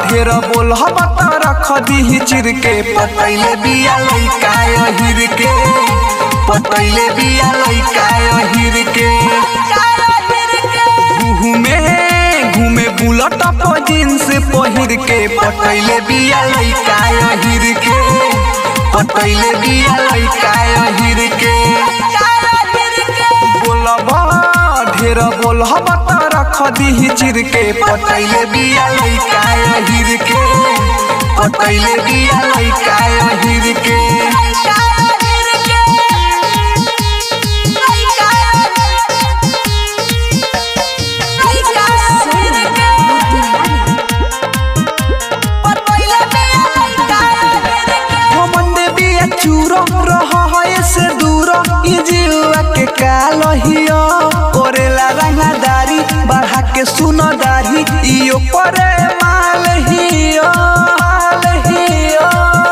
ढेर बोल बता रख दी चिर के पतैले बिया लैका हिर के पतैले बिया लैका हिर के घूमे घूमे बुलट पर जींस पहिर के पतैले बिया लैका हिर के पतैले बिया लैका हिर के बोलबा ढेर बोल बता रख दी चिर के पतैले बिया लैका हिर के पतैले बिया लैका हिर के हमंदे बिया चूरो रह है से दूर ई जीवा के काल हियो करेला रंगदारी बढ़ा के सुनो दाढ़ी इयो करे माल हियो माल हियो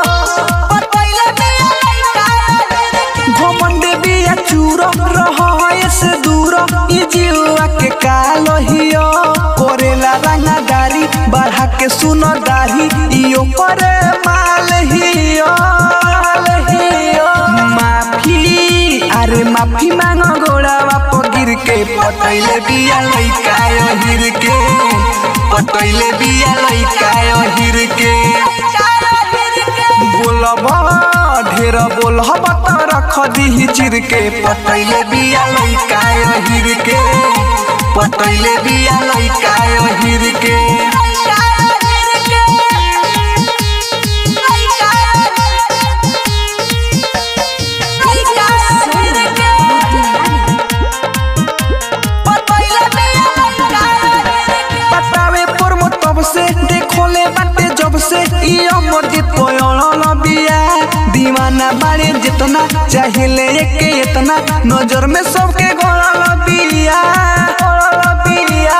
घमंडे बिया चूरो रह है से दूर ई जीवा के काल हियो करेला रंगदारी बढ़ा के सुनो दाढ़ी इयो करे माल हियो माल हियो माफी अरे माफी मांगो गोड़ावा पगिर के पटैले बिया लैका हिर के पटैले बिया लैका हिर के बोलबा ढेर बोल बता रख दी चिर के पटैले बिया लैका हिर के पटैले बिया लैका हिर के बतावे पर मो तब से देखोले बाटे जब से ई अमर जीत कोयल बिया दीवाना बाड़े जितना चाहिले के इतना नजर में सबके गोल बिया गोल बिया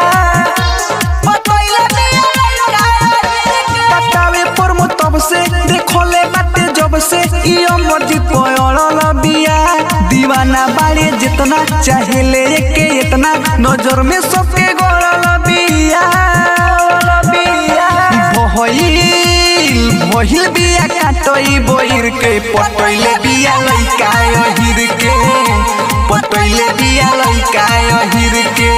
बतावे पर मो तब से देखोले बाटे जब से ई अमर जीत कोयल बिया दीवाना बाड़े जितना चाहिले के इतना नजर में सबके गोल बिया गोल बिया भइल भइल बिया काटई बोइर के पटैले बिया लैका हिर के पटैले बिया लैका हिर के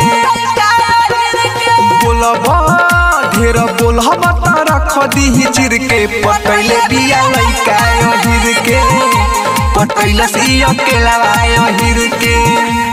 बोलबा ढेर बोल बता रख दी चिर के पटैले बिया लैका हिर के पटैले से अकेला हिर के